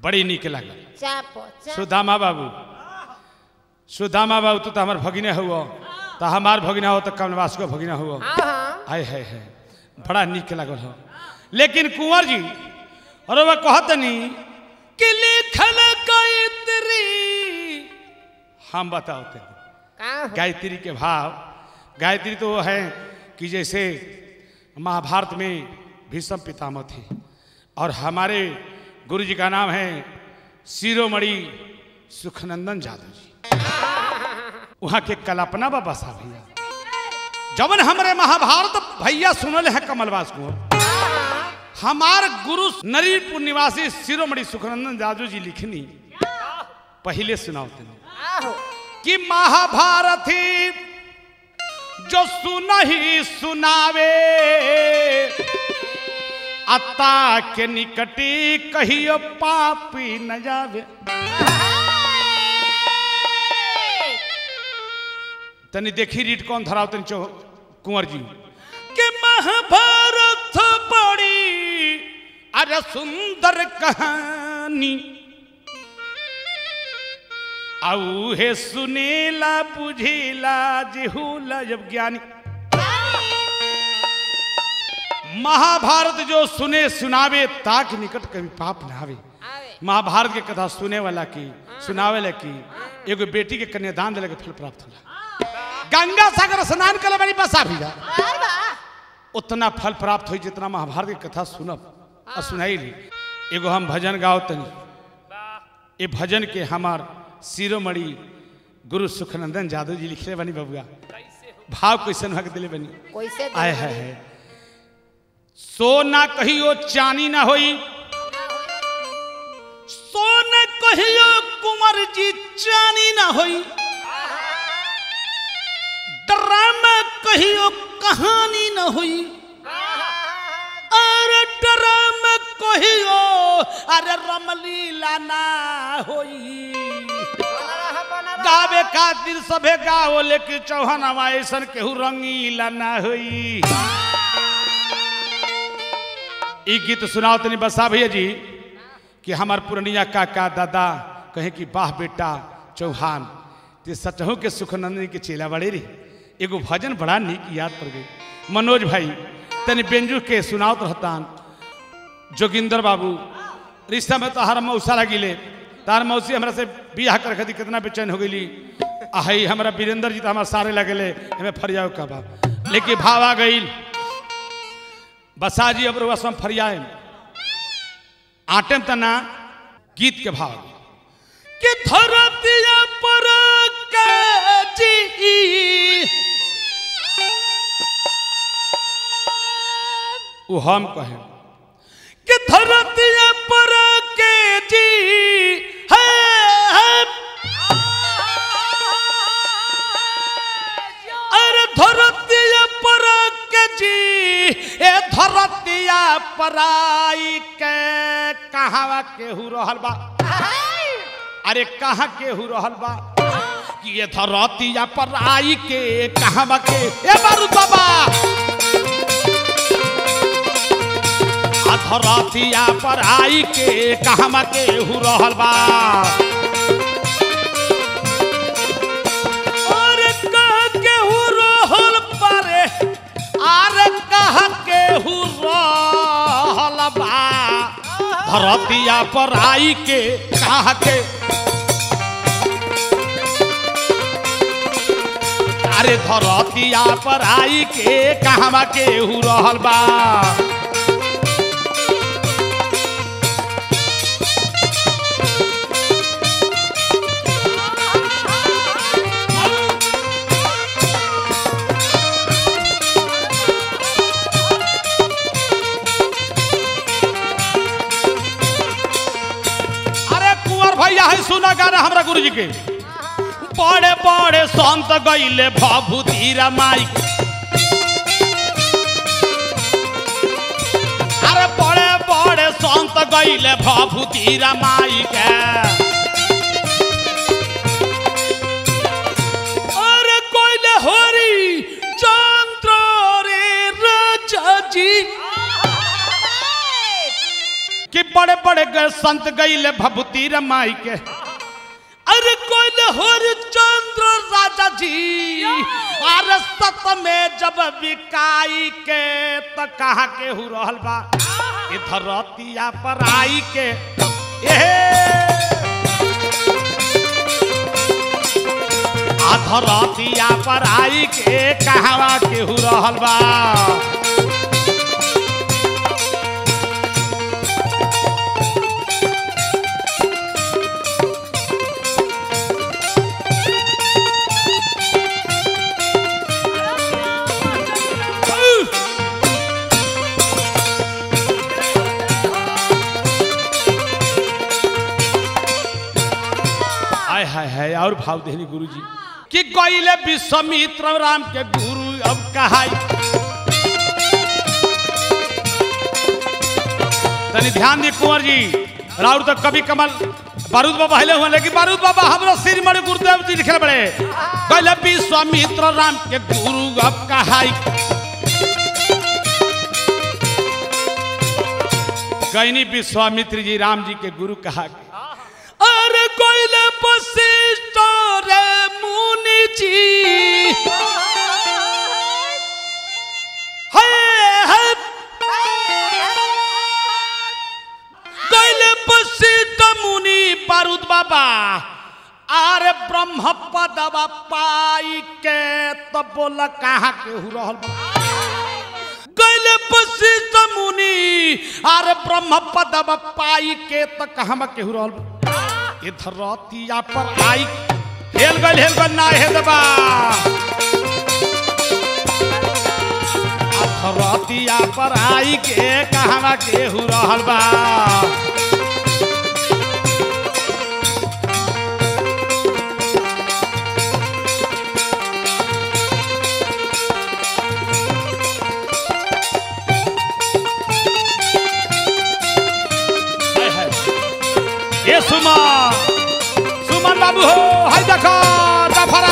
बड़ी निक लागल चापो चाप सुदामा बाबू सुदामा बाबू तू तो हमार भगिने हुआ तो हमार भगिना हो तो कमलवास को भगिना हुआ हाँ हाँ आय है है बड़ा निक लागल हो लेकिन कुंवर जी और वह कहतनी कि लिखल गायत्री हम बताओ तेरे का हो गायत्री के भाव गायत्री तो वो है कि जैसे महाभारत में भीष्म पितामह थे और हमारे गुरु जी का नाम है शिरोमणि सुखनंदन जादव जी वहाँ के कल्पना बाबा साहब भैया जबन हमारे महाभारत भैया सुनल है कमलवास को हमार गुरु नरीपुर निवासी शिरोमणि सुखनंदन जादव जी लिखनी पहले सुनाओ तेने आहो कि महाभारत ही जो सुनही सुनावे अता के निकटी कहियो पापी न जावे तनी देखी रीट कौन धराव तनी चो कुंवर जी के महाभारत बड़ी अरे सुंदर कहानी आऊ हे सुनेला बुझेला जेहूला जब ज्ञानी महाभारत जो सुने सुनावे ताक निकट कभी पाप न आवे आवे महाभारत के कथा सुने वाला की सुनावे वाला की एगो बेटी के कन्यादान दिले के फल प्राप्त होला गंगा सागर स्नान करे वाली बसा भी जा बाबा उतना फल प्राप्त हुई जितना महाभारत की कथा सुनब और सुनाई ली एगो हम भजन गाओ तनी ये भजन के हमार शिरोमणि गुरु सुखनंदन जादव जी लिखले बनी बबुआ भाव कैसन भग दिले बनी कैसे आय है, है सोना कहियो चानी ना होई सोना कहियो कुंवर जी चानी ना होई ड्रामा कहियो कहानी ना होई अरे ड्रामा कहियो अरे रमलीला ना होई गावे खातिर सभे गाओ लेकिन चौहान ऐसन केहू रंगीला ना होई ई गीत सुनाओ तनी बसा भैया जी कि हमार पुरनिया काका दादा कहे कि वाह बेटा चौहान ते सचहु के सुखनंदनी के चेला बड़े रे एगो भजन बड़ा निक याद पड़ गई मनोज भाई तनी बेंजू के सुनाओ रहतान जोगिंदर बाबू रिश्ता में तो हर मौसा लगिले तार मौसी हमरा से बियाह कर खदी कितना बेचैन हो गई आहई हमरा वीरेंद्र जी तो हमारे सारे लगेले हमें फरियाओ का बा लेकिन भाव आ गई बसा जी अब रुआ सम फरियाए आटेम तना गीत के भाव कि धरतिया पर के जी वो हम कहे कि धरतिया पर के जी है, है अरे धरतिया पर के जी ए धरतिया पराई के कहावा केहू रहल बा अरे कहाँ केहू रहल बा कि ये धरतिया पराई के कहावा के ए बारू बाबा आ धरतिया पराई के कहावा केहू रहल बा और कह केहू रहल पारे आर कह केहू रहल बा धरतिया पर आई के कह के अरे धरतिया पर आई के कहवा केहू रहल बा अरे कुंवर भैया है सुना गाना हमरा गुरु जी के बड़े बड़े संत गईले भभूति रमाई अरे बड़े बड़े संत गईले भभूति रमाई के अरे कोइले हरी चंद्र रे राजा जी कि बड़े बड़े गए संत गईले भभूति रमाई के अरे कोई हरिचंद्र राजा जी अरे सत में जब बिकाई के त कहा के हु रहल बा इधर रतिया पर आई के अधरतिया पर आई के कहवा केहू रहल बा हाय हाय हाय और भाव देहनी गुरु जी कि गईले विश्वामित्र राम के गुरु अब कहाई तनी ध्यान दी कुंवर जी राउर तो कभी कमल बारूद बाबा हिले हुए लेकिन बारूद बाबा हमरा सिर मणि गुरुदेव जी लिखे बड़े गईले विश्वामित्र राम के गुरु अब कहाई गईनी विश्वामित्र जी राम जी के गुरु कहा के अरे कोइले वशिष्ठ रे मुनि जी हे हे कोइले वशिष्ठ मुनि बारूद बाबा अरे ब्रह्म पदवा पाई के तो बोल कहाँ के हु रहल बा कैले वशिष्ठ मुनि अरे ब्रह्म पदवा पाई के तो कहाँ के हु रहल बा इधर रतिया पर आई हेल गल हेल गल ना हे दबा रतिया पर आई के कहवा के हु रहल बा हाय हाय ए सुमन सुमन बाबू हो हाय देखो दफरा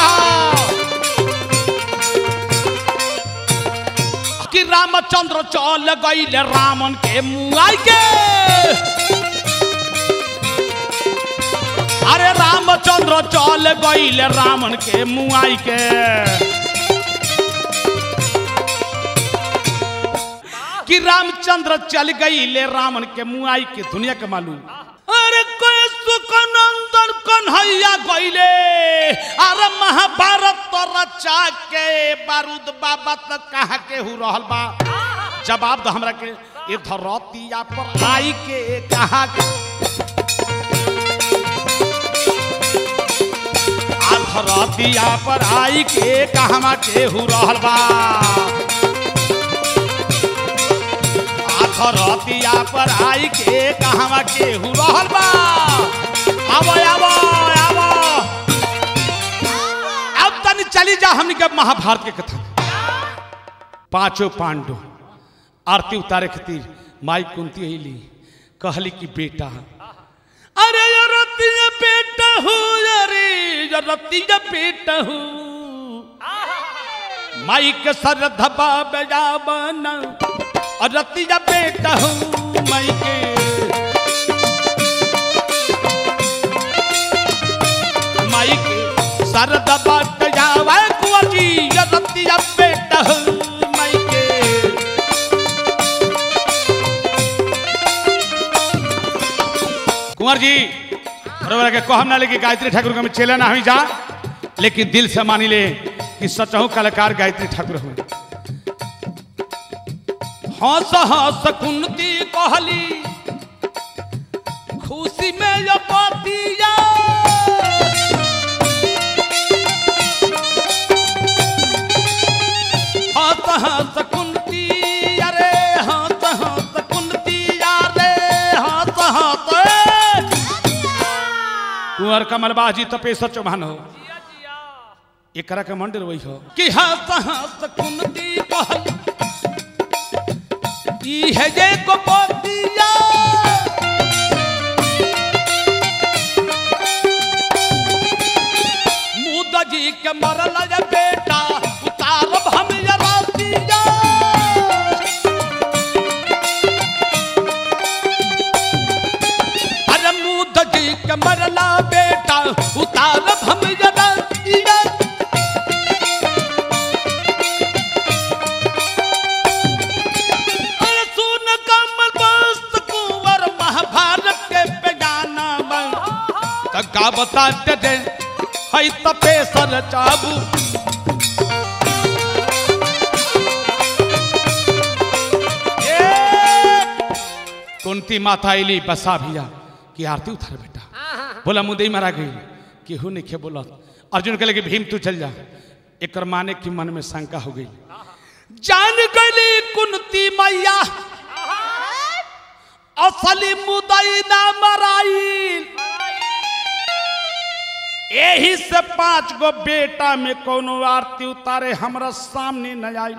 कि रामचंद्र चल गईले रामन के मुआई के अरे रामचंद्र चल गईले रामन के मुआई के कि रामचंद्र चल गईले रावण के मुआई के दुनिया के मालूम अरे कोई सुखनंदन कन्हैया गईले अरे महाभारत तो रचा के बारूद बाबा तक कहा के हु रहल बा जवाब दो हमरा के ये धरतिया पर आई के कहा के आ धरतिया पर आई के कहवा के हु रहल बा रतिया पर आई के कहवा के हु रहल बा आबो आबो आबो अब तनी चली जा हमनी के महाभारत के कथा पांचों पांडव आरती उतारे खातिर माई कुंती अली कहली कि बेटा अरे ये रतिया बेटा हूँ अरे ये रतिया बेटा हूँ माई के सर धबा बजा बना और रतिया बेटा हूँ माई के माई के सर धबा बजा कुंवर जी ये रतिया बेटा हूँ माई के कुंवर जी बरोबर के कहम ना लेकिन गायत्री ठाकुर के हम चले ना हमी जा लेकिन दिल से मानी ले कि सचहु कलाकार गायत्री ठाकुर हुए हंस हंस कुंती कहली खुशी में ये पतिया हंस हंस कुंती अरे हंस हंस कुंती अरे हंस हंस कुंवर कमलबाजी तपेश्वर चौहान हो एकरा के मंदिर वही हो कि हंस हंस कुंती कहली ई है जे गोपतिया मुदा जी के मरल जे बेटा उतारब हम ये रातिया के मरला बेटा उतार हम जरा इया। अरे सुन कमल बस्त कुंवर महाभारत के बेगाना बन त का बता दे हई तपे सर चाबू कुंती माता अली बसा भैया की आरती उतार बेटा बोला मुदई मारा गई केहू नहीं खे बोला अर्जुन कहले कि भीम तू चल जा एक माने की मन में शंका हो गई जान गली कुंती मैया असली मुदई ना मराई यही से पांच गो बेटा में कोनो आरती उतारे हमरा सामने न आई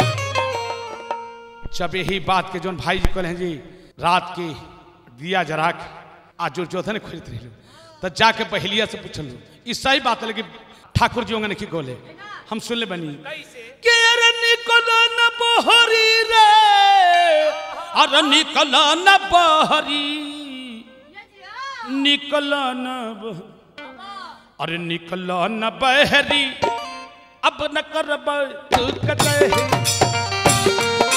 जब यही बात के जोन भाई जी कहले जी रात के दिया जरा के आज जो जोधन खरीद रही तो जाके बहलिया से पूछल ई सही बात है लेकिन ठाकुर जी होंगे खोले हम सुन ले बनी के रे निकल न बहरी रे अरे निकल न बहरी निकल न बहरी अरे निकल न बहरी अब न करब तू कतई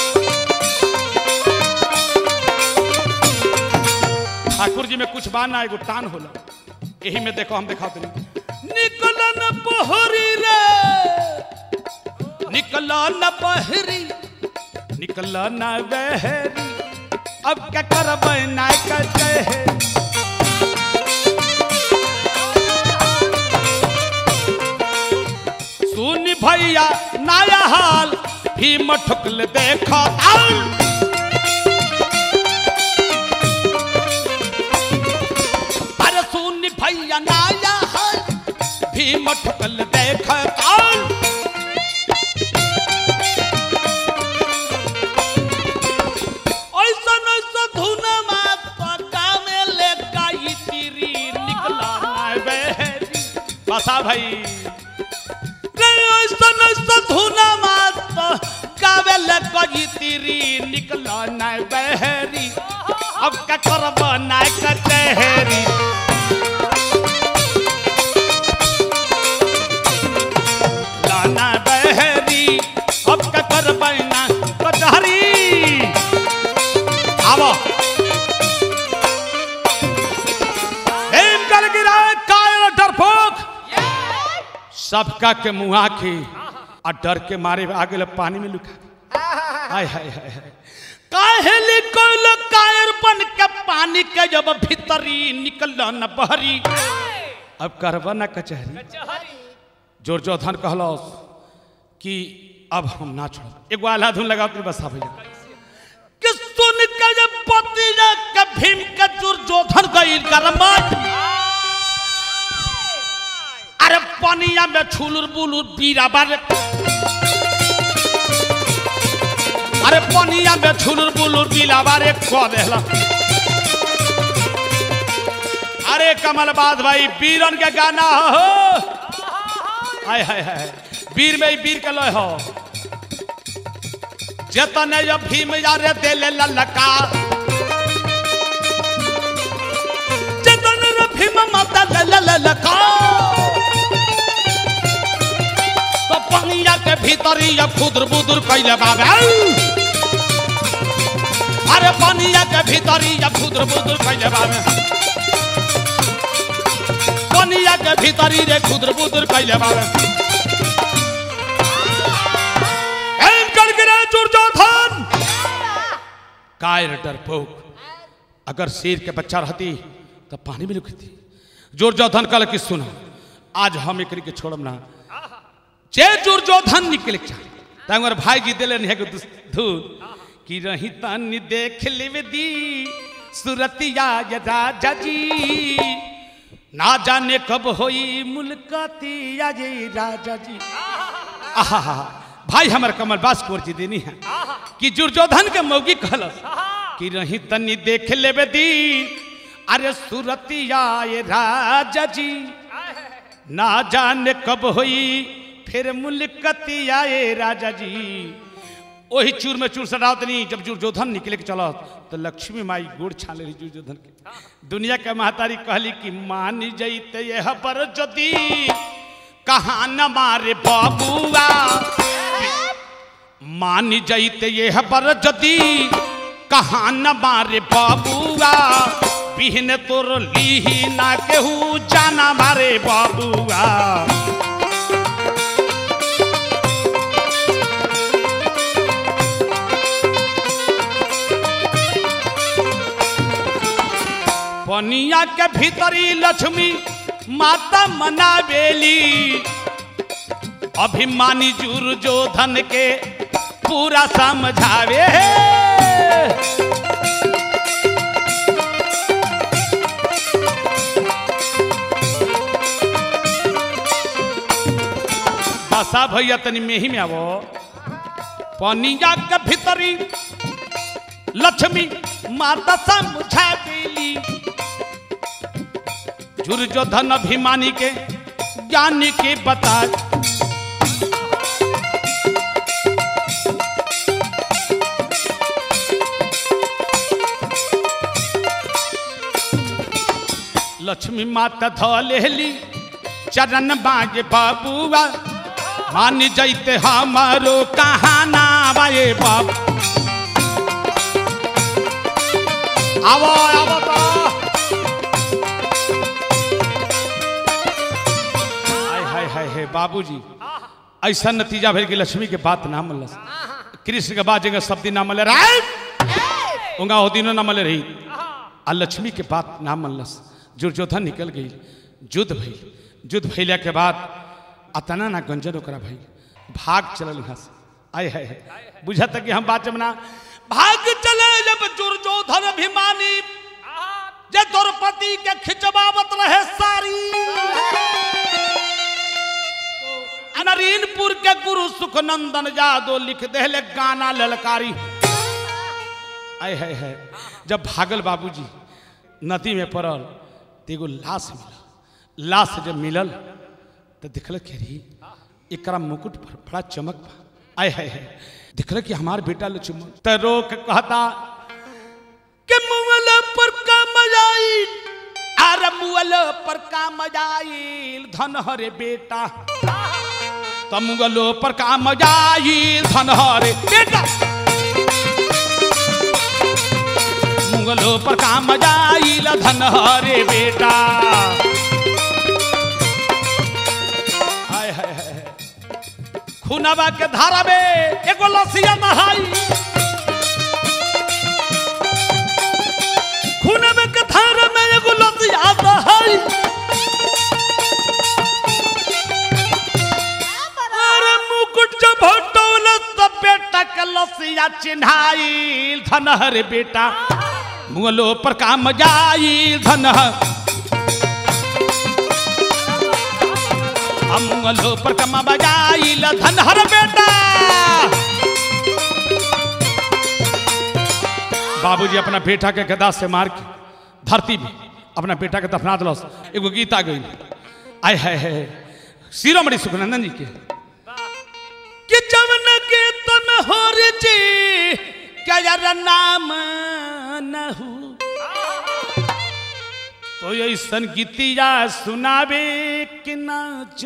ठाकुर जी में कुछ बाना एगो टान होला यही में देखो हम देखा तनी निकल न बहरी रे निकल न बहरी निकल न बहरी अब क्या करब ना कहे सुन भैया नया हाल भीम ठुकल देखो आल अरे सुन भैया नया हाल भीम ठुकल देख आल ऐसा ऐसा धुन मात पका में ले गई तीरी निकला ना बहरी बसा भाई रे ऐसा ऐसा धुन मात गावे ले गई तीरी निकला ना बहरी अब का करब ना कचहरी लाना बहरी अब का करब ना कचहरी आवो हेम कल गिरा कायल डरपोक सबका के मुहा के आ डर के मारे आगे पानी में लुका हाय हाय हाय हाय काहेली कोल कायर बन के पानी के जब भीतरी निकल न बहरी अब करबा न कचहरी जोर जो धन कहलस कि अब हम ना छोड़ एगो आल्हा धुन लगा के बसा भैया कि सुन के जब पति जा के भीम के दुर्योधन गईल गरमा अरे पनिया में छुलुर बुलुर बीरा बारे अरे पनिया में छुलुर बुलुर बीला बारे को देला अरे कमलबाद भाई बीरन के गाना हो हाय हाय हाय वीर में ही वीर के लय हो जतने जब भीम यारे देले ललका जतने रे भीम माता ले ललका तो पंगिया के भीतरी या खुदर बुदर कैले बाबा अरे पनिया के भीतरी या खुदर बुदर कैले बाबा पनिया के भीतरी रे खुदर बुदर कैले बाबा एम कर गिरा दुर्योधन कायर डरपोक अगर शेर के बच्चा रहती तो पानी में लुकती दुर्योधन कल की सुनो आज हम एक के छोड़म ना जे दुर्योधन निकल तंगर भाई जी दिले नहीं धूल कि रही तनी देख लेवे दी सुरतिया ये राजा जी ना जाने कब होई मुलकतिया ये राजा जी आहा भाई हमर कमल बास कोर जी देनी है कि दुर्योधन के मौगी कहलस कि रही तनी देख लेवे दी अरे सुरतिया ये राजा जी ना जाने कब होई फिर मुलकतिया ये राजा जी वही चूर में चूर सटावतनी जब दुर्योधन निकले के चलो तो लक्ष्मी माई गोड़ छाले रही दुर्योधन के दुनिया के महतारी कहली कि मान जैते यह पर जदी कहा न मारे बाबुआ मान जैते यह पर जदी कहा न मारे बाबुआ बिहन तोर लीही ना केहू जाना मारे बाबुआ पनिया के भीतरी लक्ष्मी माता मनावेली अभिमानी जुर जो धन के पूरा समझावे बसा भैया तनी मेही में आवो पनिया के भीतरी लक्ष्मी माता समझावेली दुर्योधन अभिमानी के ज्ञान के बता लक्ष्मी माता ध लेली चरण बाजे बाबुआ मान जैते हमारो कहाना बाए बाबू आवो आवो तो हाय हाय हाय हाय बाबूजी ऐसा नतीजा भेल कि लक्ष्मी के बात ना मलस कृष्ण के बाद जगह सब दिन ना मले राय उंगा हो दिनों ना मले रही आ लक्ष्मी के बात ना मनलस दुर्योधन निकल गई युद्ध भइल युद्ध भइला के बाद अतना ना गंजन ओकरा भइल भाग चलल यहाँ से आय है बुझत कि हम बात जमना भाग चले जब दुर्योधन अभिमानी जे द्रौपदी के खिंचवावत रहे सारी अनरीनपुर के गुरु सुखनंदन यादव लिख देले गाना ललकारी आय है है जब भागल बाबूजी नदी में पड़ल तो एगो लाश मिलल लाश जब मिलल तो देखल के रही एकरा मुकुट पर बड़ा चमक बा आय है है देखल कि हमार बेटा लक्ष्मण तो रोक कहता कि मुअल पर का मजाइल अरे मुअल पर का मजाइल धन हरे बेटा तो मुगलो पर का मजाइल धन हरे बेटा मुगलो पर का मजाइल धन हरे बेटा हाय हाय हाय खुनवा के धारा में एगो लसिया नहाई खुनवा के धारा में एगो लसिया नहाई अरे मुकुट जब हटौल तब बेटा के लसिया चिन्हाइल धनहर बेटा मुगलो पर काम जाइल धनहर मुगलो पर काम बजाइल धनहर बेटा बाबूजी अपना बेटा के गदा से मार के धरती में अपना बेटा के दफना दिलस एगो गीत आ गई आय है है शिरोमणि सुखनंदन जी के कि जवन के तन होर जी क्या यार नाम नहु तो ऐसन गीतिया सुनावे कि ना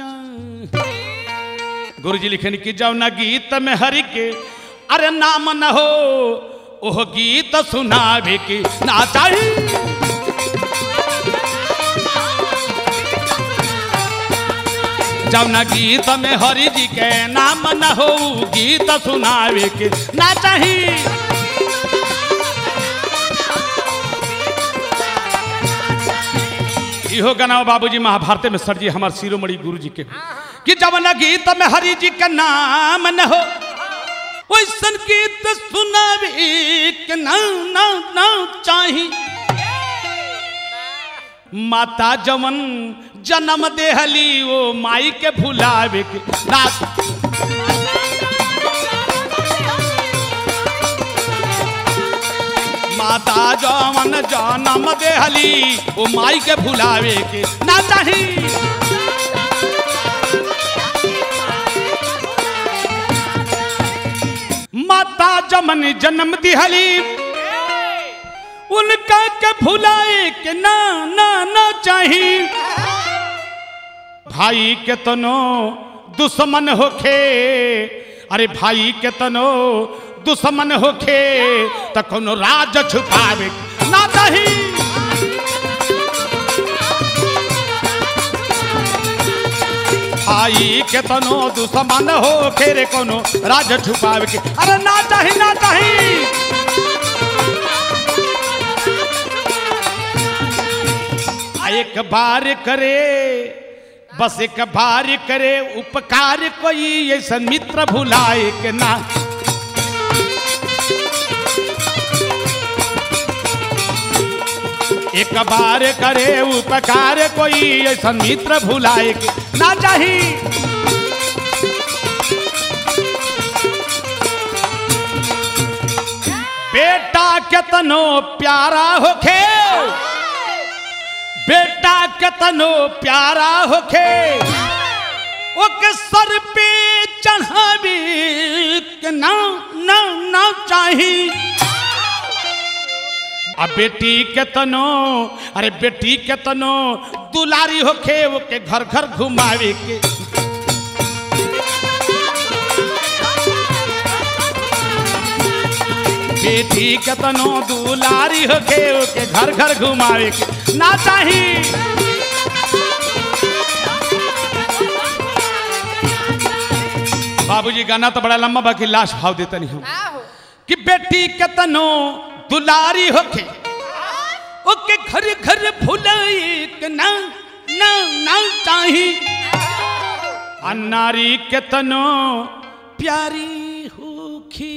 गुरु जी लिखन कि जब न गीत में हरि के अरे नाम न हो ओह गीत सुनावे कि ना चाहिए जब न गीत में हरि जी के नाम न हो गीत सुनावे के ना चाही इहो गाना बाबूजी महाभारत में सर जी हमारे शिरोमणि गुरु जी के कि जब न गीत में हरि जी के नाम न हो वैसन गीत सुनावे के ना ना ना चाही माता जवन जन्म देहली वो माई के भुलावे के रात माता जवन जन्म देहली वो माई के भुलावे के ना चाही माता जमन जन्म दिहली उनका के भुलाए के ना ना ना चाही भाई के तनो दुश्मन होखे अरे भाई के तनो दुश्मन होखे त कोनो राज छुपावे ना चाही भाई के तनो दुश्मन होखे रे कोनो राज छुपावे के अरे ना चाही ना चाही आ एक बार करे बस एक बार करे उपकार कोई ऐसा मित्र भुलाए के ना एक बार करे उपकार कोई ऐसा मित्र भुलाए के ना चाही बेटा केतनो प्यारा होखे बेटा केतनो प्यारा होखे ओके सर पे चढ़ावे के ना ना ना चाही आ बेटी केतनो अरे बेटी केतनो दुलारी होखे ओके घर घर घुमावे के बेटी केतनो दुलारी होखे ओके घर घर घुमावे के ना चाही बाबूजी गाना तो बड़ा लंबा बाकी लाश भाव देता नहीं हूँ कि बेटी केतनो दुलारी होके ओके घर घर भुलाई के ना ना ना चाही आ नारी केतनो प्यारी होखी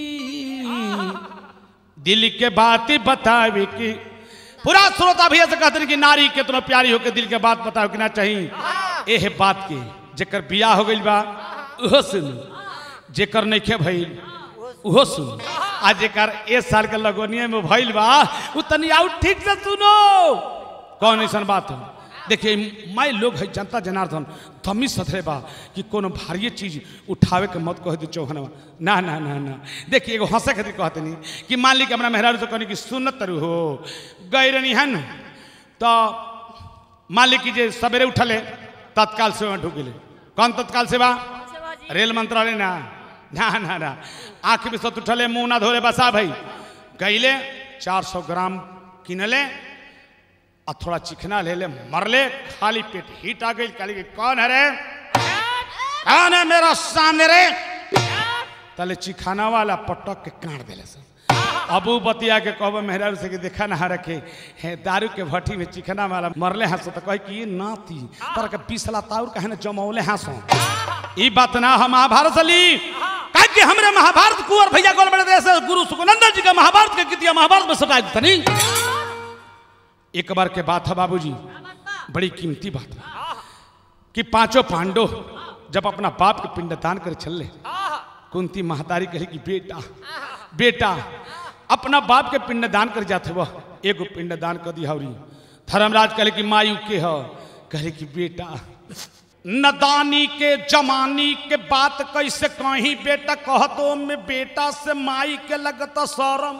दिल के बात बतावे की पूरा श्रोता भैया से कहते हैं कि नारी केतनो प्यारी होके दिल के बात बतावे कि ना चाहिए एह बात के जेकर बियाह हो गइल बा उहो सुन जेकर नइखे भइल उहो सुन आ जेकर ए साल के लगोनिया में भइल बा उ तनी आउ ठीक से सुनो कौन ऐसन बात हो देखिए मैं लोग है जनता जनार्दन थमी सथरे बा कि कोनो भारी चीज उठावे के मत कह दी चौहनवा ना ना ना ना देखिए एगो हंसे खातिर कहते नहीं कि मान ली कि हमरा मेहरारू से कहनी कि सुनत तरु हो गई रही है न तो मान ली कि जे सवेरे उठले तत्काल से वहाँ ढुक गए कौन तत्काल सेवा रेल मंत्रालय ना ना ना ना आँख में सत उठले मुंह ना धोले बसा भाई गईले चार सौ ग्राम किनले आ थोड़ा चिकना ले ले मरले खाली पेट हीट आ गई काली की कौन है रे कौन है मेरा सामने रे तले चिखाना वाला पटक के काट देले सब अबू बतिया के कहब मेहरारू से कि देखा ना रखे है दारू के भट्टी में चिकना वाला मरले हंसो तो कहे कि ये नाती तर के पिछला ताउर कहे ना जमौले हंसो ई बात ना हम महाभारत ली कहे कि हमरे महाभारत कुंवर भैया गोल बड़े देश गुरु सुखनंदन जी का महाभारत के कितिया महाभारत में सटाई तनी एक बार के बात है बाबूजी बड़ी कीमती बात है कि पांचों पांडव जब अपना बाप के पिंडदान कर चले कुंती महतारी कहे कि बेटा बेटा अपना बाप के पिंडदान कर जाते वह एगो पिंडदान कर दिया धर्मराज कहे कि मायू के हो कहे कि बेटा नदानी के जमानी के बात कैसे कहीं बेटा कहतो में बेटा से माई के लगता शरम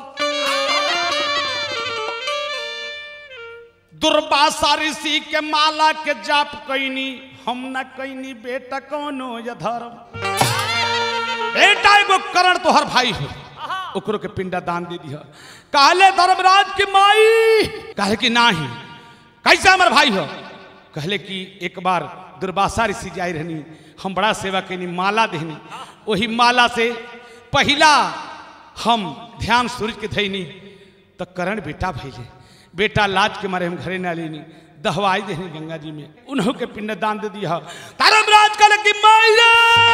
दुर्वासा ऋषि के माला के जाप कैनी हम न कैनी बेटा कौनो या धर्म बेटा एगो करण तोहर भाई हो ओकरो के पिंडा दान दे दिया कहले धर्मराज की माई कहे कि नाही कैसे हमर भाई हो कहले कि एक बार दुर्वासा ऋषि जाई रहनी हम बड़ा सेवा कैनी माला देहनी वही माला से पहला हम ध्यान सूर्य के धैनी तो करण बेटा भैले बेटा लाज के मारे हम घरे ना लेनी दहवाई देनी गंगा जी में उन्हों के पिंड दान दे दिया धर्मराज कल की माई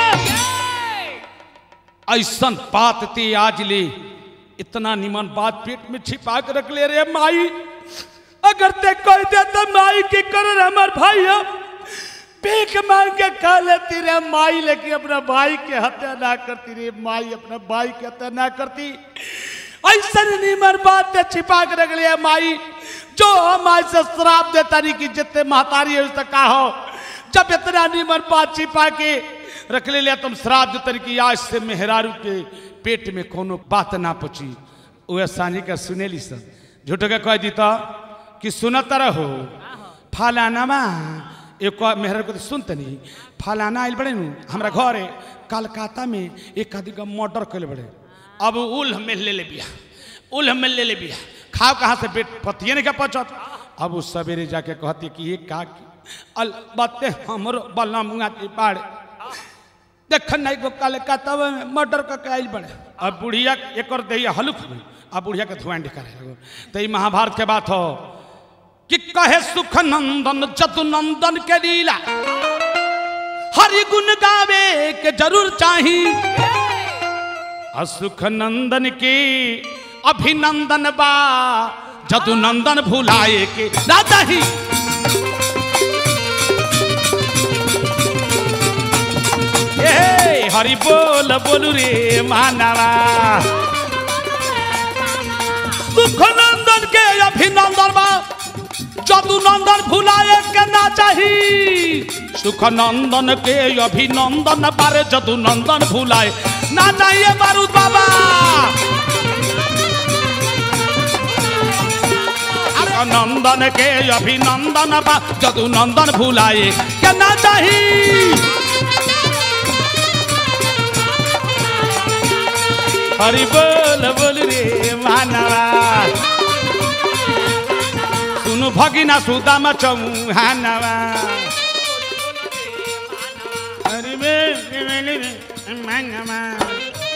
ऐसन बात ते आज ले इतना निमन बात पेट में छिपा के रख ले रे माई अगर ते कोई दे तो माई की कर हमार भाई हो भीख मांग के खा लेती रे माई लेकिन अपना भाई के हत्या ना करती रे माई अपना भाई के हत्या ना करती ऐसा निमर बात ते छिपा के रख लिया माई जो हम आज से श्राप देता नहीं कि जितने महतारी है उससे का हो जब इतना निमर बात छिपा के रख ले लिया तुम श्राप देता नहीं कि आज से मेहरारू के पेट में कोनो बात ना पची वह सानी का सुनेली सब झूठ के कह दी तो कि सुनत रहो फलानामा एक मेहर को तो सुनते नहीं फलाना आइल बड़े नु हमरा घरे कलकत्ता में एक आदमी का मर्डर कैले बड़े अब उल हमें ले ले बिया उल हमें ले ले बिया खाओ कहाँ से पेट पतिए नहीं का पचत अब उस सवेरे जाके कहती कि ये का की अल बाते हमरो बल्ला मुंगा की बाड़े देख नहीं को कलकत्ता में मर्डर का कैल बड़े अब बुढ़िया एक और दहिया हलुक हुई अब बुढ़िया के धुआं करे लगो तो ये महाभारत के बात हो कि कहे सुख नंदन जतु नंदन के लीला हरि गुण गावे के जरूर चाही असुख नंदन के अभिनंदन बा जदु नंदन भुलाए के राजा ही ए हरि बोल बोलू रे मानवा सुख नंदन के अभिनंदन बा जदु नंदन भुलाए के ना चाही सुख नंदन के अभिनंदन बारे जदु नंदन भुलाए ना चाहिए बारूद बाबा सुख नंदन के अभिनंदन बा जदु नंदन भुलाए के ना चाही हरि बोल बोल रे मानवा सुनु भगिना सुदामा चौहानवा हरि बोल बोल रे मानवा